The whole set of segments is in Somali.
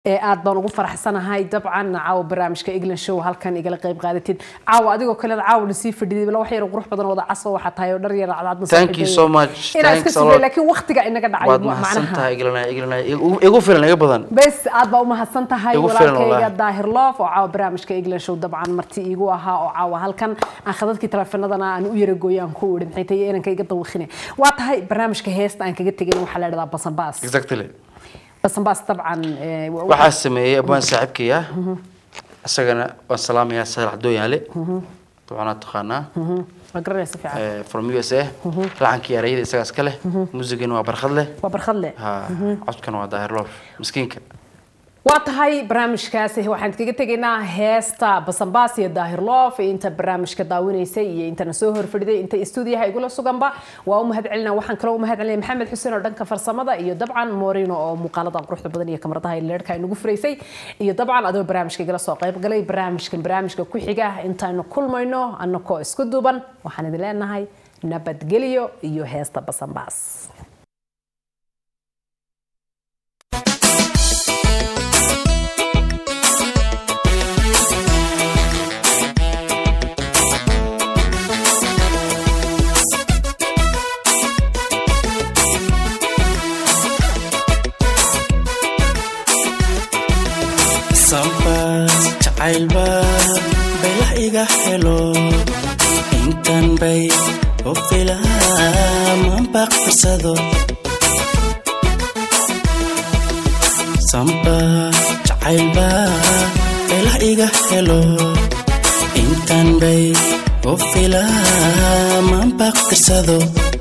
aad baan ugu faraxsanahay dabcan caawa barnaamijka england show halkan igala qayb qaadatid caawa adigoo kale caawa lasii fadhiday bala wax yar qurux badan wada caso waxaa tahay oo dhar yar cadcadna Thank you so much. inaa iska Thanks a sugay lot. laakiin waqtiga inaga dhacay waad macnaha mahadsantahay iglanay iglanay igu filan iga badan bes aad baa u mahadsan tahay Igu filan walaalkayga walahi. daahir loof oo caawa barnaamijka england show dabcan marti iigu ahaa oo caawa halkan aan khadadkii taleefanadana aan u yaragooyo aan ku idhi maxay tahay inanka iga dawikhine waa tahay barnaamijka heesta aan kaga tegin waxaa la idhahdaa basanbaas exactly basanbaas dabcan eh, wa- waxaa sameeyey abaan saaxiibkaya isagana waan salaamayaa saalax dooyaale dabcanaa taqaanaa waa garanaysa fiican eh, from u s a lacankii erayada isagaas ka leh muusigana waa barkhad leh waa barkhad leh ha codkana waa daahir loof miskiinka waa tahay barnaamijkaasi waxaan kaga tegaynaa heesta basanbaas iyo daahir loof inta barnaamijka daawinaysay iyo intana soo horfadhiday inta stuudiyaha igula suganba waa u mahad celinaa waxaan kaloo u mahad celinaya maxamed xuseen oo dhanka farsamada iyo dabcan morino oo muuqaalada quruxda badan iyo kamaradaha iyo leerhka inagu furaysay iyo dabcan adoo barnaamijka igala soo qayb galay barnaamijkan barnaamijka ku xiga intaanu kulmayno annakoo isku duuban waxaan idin leenahay nabadgelyo iyo heesta basanbaas sambaas jacaylba baylah iga helo intan bay u filaaman baqsado sambaas jacaylba baylah iga helo intan bay u filaaman baqsado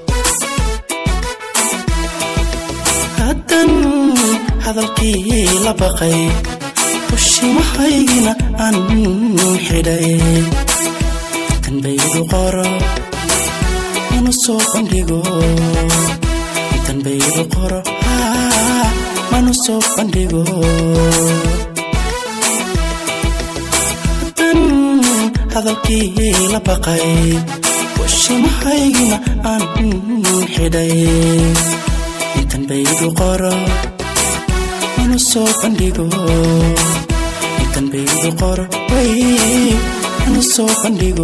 haddan hadalkii la baqay ushimahaygina aan xidhay tanbaydu qoro manu soo bandhigo tanbaydu qoro haa, manu soo bandhigo haddan hadalkii la baqay ushimahaygina aan xidhay tanbaydu qoro manu soo bandhigo intan baydu qoro way manu soo bandhigo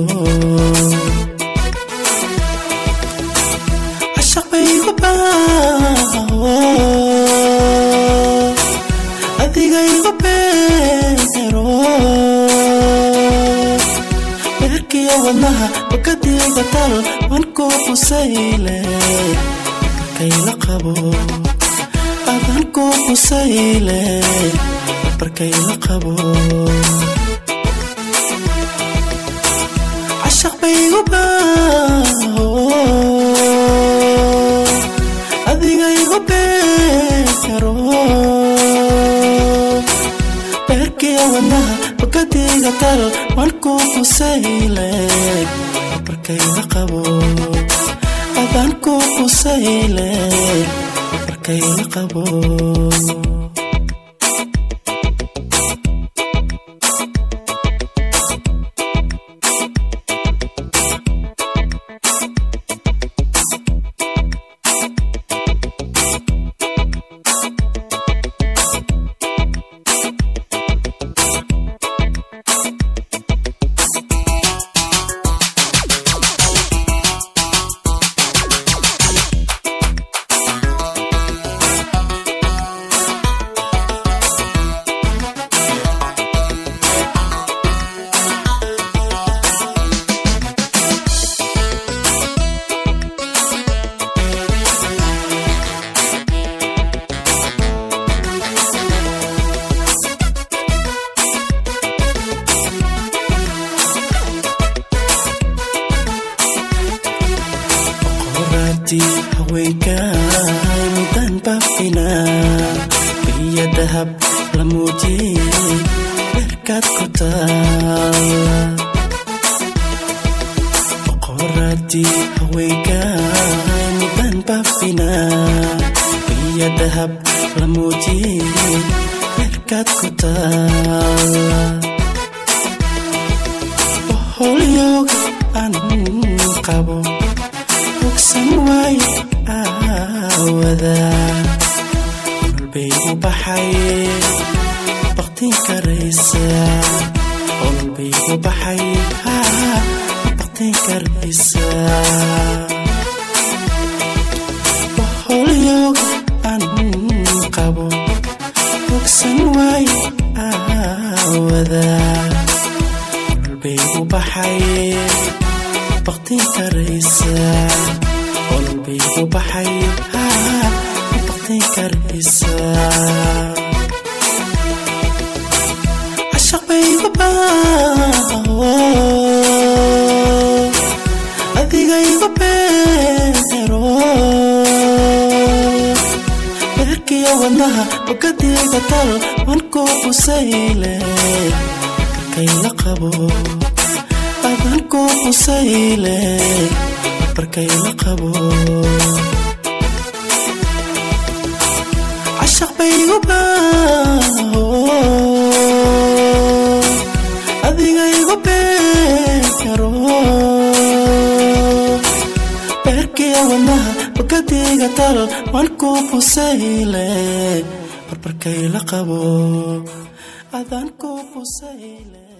cashaq baygu baaho adigaygu beero beerkiyo wadnaha bakadiga tal wan ku qusayle kayla qabo adan ku qusayle barkayla qabo cashaq baygu baaho adigaygu beero beerkiya wadnaha bakadiga tal wan ku qusayle barkayla qabo adan ku qusayle barkayla qabo qoraadii haweenkaay mudan bafina biyo dahab la muujiyey berkaad ku taala qoraadii haweenkaay mudan bafina biyo dahab la muujiyey berkaad ku taala holyooga aan qabo bogsan waayo aawada nolol bay u baxay baqtin karaysaa olbay u baxay haa ma baqtin karaysaa waholyooga aan qabo bogsan waay aawada olbay u baxay baqtin karaysaa olbay u baxay haa ma baqtin karaysaa cashaq baygu baaho adigaygu beero beerkiyo wadnaha bogadiga tal wan ku qusayle barkayla qabo adan ku qusayle barkayla qabo cashaq baygu baaho adigaygu beero beerkiyo wadnaha bogadiga tal wan ku qusayle barbarkayla qabo adan ku qusayle